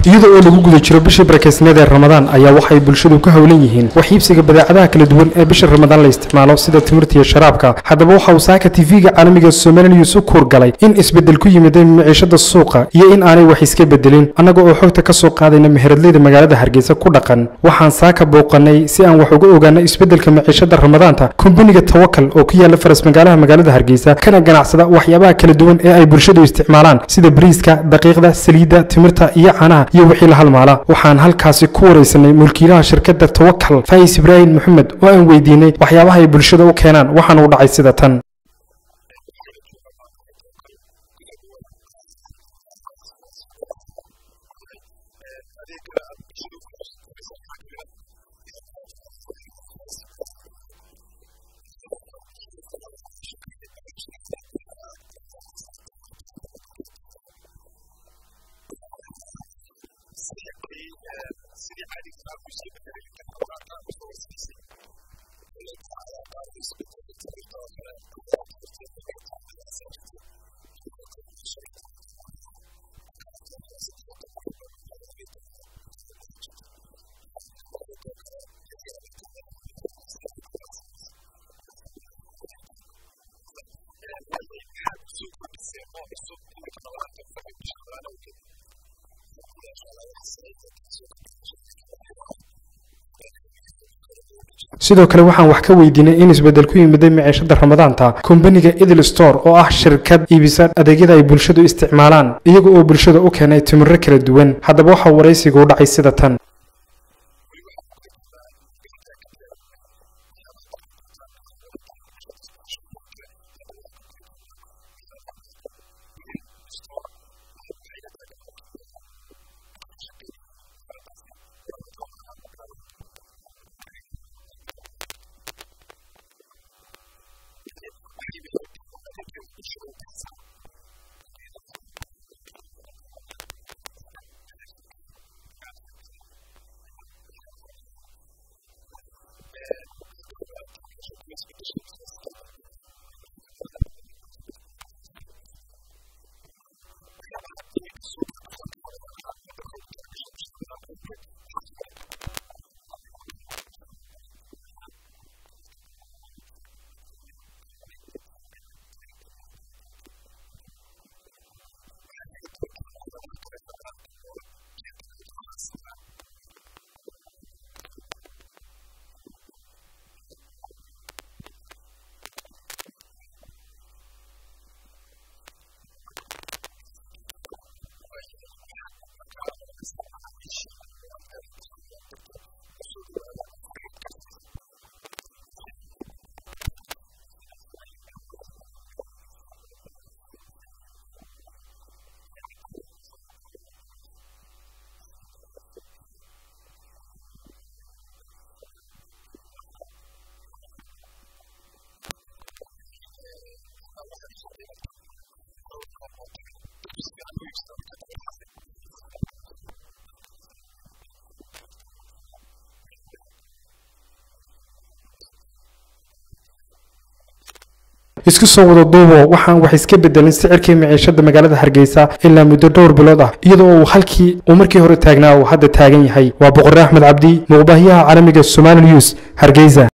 iyada oo lagu guda jiro bishii barakeysneed ee ramadaan ayaa waxay bulshadu ka howlan yihiin wax iibsiga badeecadaha kala duwan ee bisha ramadaan la isticmaalo sida timirta iyo sharaabka haddaba waxa uu saaka tv-ga caalamiga somali news u kuurgalay in isbeddel ku yimiday maciishada suuqa iyo in aanay wax iska bedelin annaga oo xogta ka soo qaadayna meheradleyda magaalada hargeysa ku dhaqan waxaan saaka booqanay si aan wax uga ogaano isbeddelka maciishada ramadaanta kombaniga tawakal oo ku yaala faras magaalaha magaalada hargeysa kana ganacsada waxyaabaha kala duwan ee ay bulshadu isticmaalaan sida bariiska daqiiqda saliidda timirta iyo caanaha iyo wixii la halmaala waxaan halkaasi ku waraysanay mulkiilaha shirkadda tawakal fays ibraahim maxamed oo aan weydiinay waxyaabaha ay bulshada u keenaan waxaana u dhacay sida tan sidoo kale waxaan wax ka weydiinay in isbeddel ku yimiday maciishada ramadaanta kombaniga idil store oo ah shirkad iibisa adeegyada ay bulshadu isticmaalaan iyaga oo bulshada u keenay timiro kala duwan haddaba waxaa waraysiga u dhacay sida tan isku soo wada duubo waxaan wax iska bedelin sicirkii maciishada magaalada hargeysa ilaa muddo dhowr bilood ah iyadoo uu halkii uu markii hore taagnaa uu hadda taagan yahay waa boqore axmed cabdi muuqbaahiyaha caalamiga somali news hargeysa